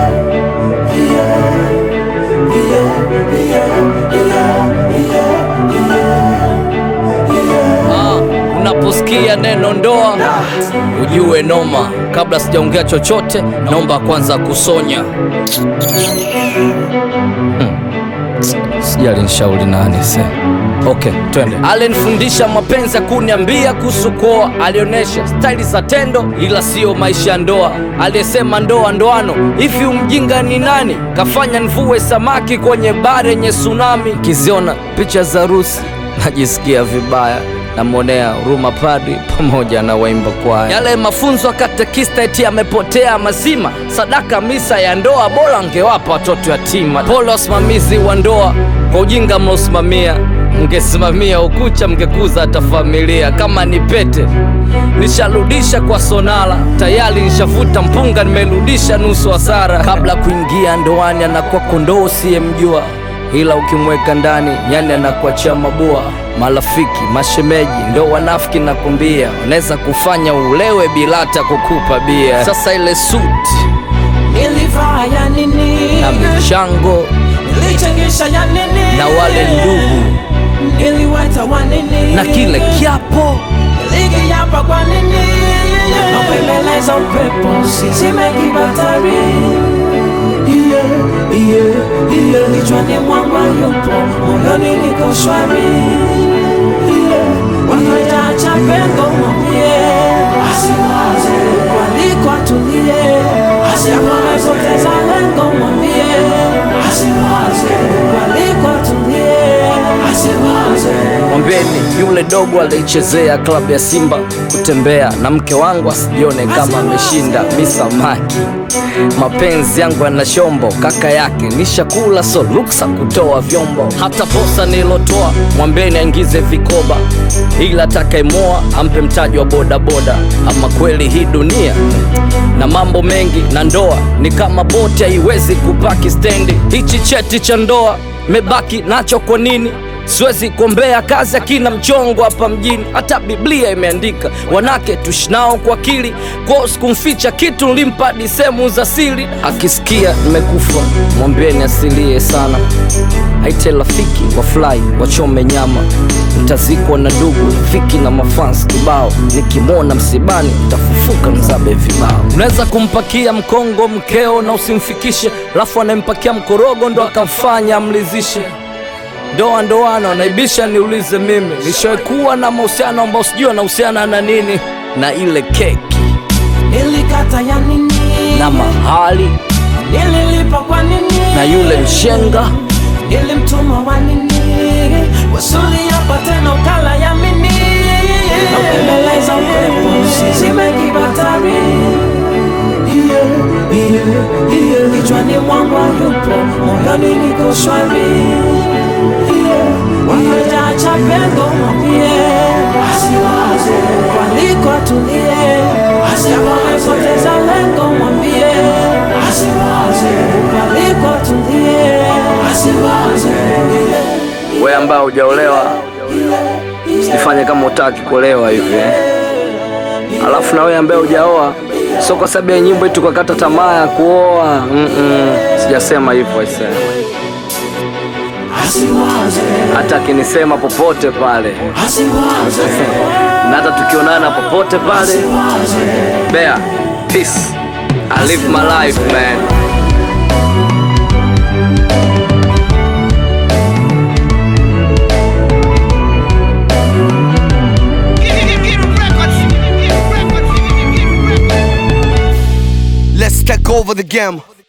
Ah, unaposikia neno ndoa ujue noma. Kabla sijaongea chochote, naomba kwanza kusonya. Hmm. Sijali nishauri nani se. Okay, twende. Alinifundisha mapenzi ya kuniambia kuhusu kuoa, alionyesha staili za tendo, ila siyo maisha ya ndoa. Aliyesema ndoa ndoano, hivi umjinga ni nani? Kafanya nivue samaki kwenye bare yenye tsunami. Kiziona picha za harusi najisikia vibaya namwonea huruma padri pamoja na waimba kwaya. Yale mafunzo ya katekista eti yamepotea mazima. Sadaka misa ya ndoa bora angewapa watoto yatima. Pole wasimamizi wa ndoa kwa ujinga mnaosimamia, mngesimamia ukucha mngekuza hata familia. Kama ni pete nisharudisha kwa sonala, tayari nishavuta mpunga, nimerudisha nusu hasara. Kabla kuingia ndoani anakuwa kondoo usiyemjua ila ukimweka ndani nyani anakuachia mabua. Marafiki mashemeji ndo wanafiki, nakwambia, wanaweza kufanya ulewe bila hata kukupa bia. Sasa ile suti Nilivaa ya nini? na michango Nilichangisha ya nini? na wale ndugu Niliweta wa nini? na kile kiapo Nilikiapa kwa nini? Napembeleza upepo usizime kibatari Yeah, yeah, yeah. Kichwani mwangu yupo, moyoni niko shwari Yeah. Wakajaacha pengo mwambie asiwaze, waliko atulie, asipoteza lengo mwambie asiwaze, waliko atulie, asiwaze Mwambieni yule dogo alichezea klabu ya Simba kutembea na mke wangu asijione kama ameshinda misamaki. Mapenzi yangu yana shombo, kaka yake nishakula, so ruksa kutoa vyombo. Hata posa nilotoa mwambieni aingize vikoba, ila atakayemoa ampe mtaji wa bodaboda. Ama kweli hii dunia na mambo mengi, na ndoa ni kama boti, haiwezi kupaki stendi. Hichi cheti cha ndoa mebaki nacho kwa nini? Siwezi kuombea kazi akina mchongo hapa mjini, hata Biblia imeandika wanake tushinao kwa akili. Kwao sikumficha kitu, nilimpa hadi sehemu za siri. Akisikia nimekufa mwambieni asilie sana, aite rafiki wafurahi wachome nyama. Mtazikwa na ndugu rafiki na mafans kibao, nikimwona msibani tafufuka mzabe vibao. Unaweza kumpakia mkongo mkeo na usimfikishe, alafu anayempakia mkorogo ndo akamfanya amlizishe ndoa ndoano naibisha, niulize mimi, nishakuwa na mahusiano ambao sijui anahusiana na nini, na ile keki Nilikata ya nini? na mahali Nililipa kwa nini? na yule mshenga Nilimtuma wa nini? Wasuli hapa tena ukala ya mini Napembeleza upepo usizime kibatari Yeah, yeah, yeah. Kichwani mwangu yupo, moyoni niko shwari Yeah, wakajaacha pengo mwambie asiwaze, waliko atulie, asipoteza lengo mwambie asiwaze, waliko atulie, asiwaze we ambao hujaolewa usifanye kama utaki kuolewa hivi eh. Alafu na wewe ambaye hujaoa, sio kwa sababu ya nyimbo eti tukakata tamaa ya kuoa mm -mm. Sijasema hivyo aisee, asiwaze, hata akinisema popote pale asiwaze, na hata tukionana popote pale Bea, peace. I live my life man. Let's take over the game.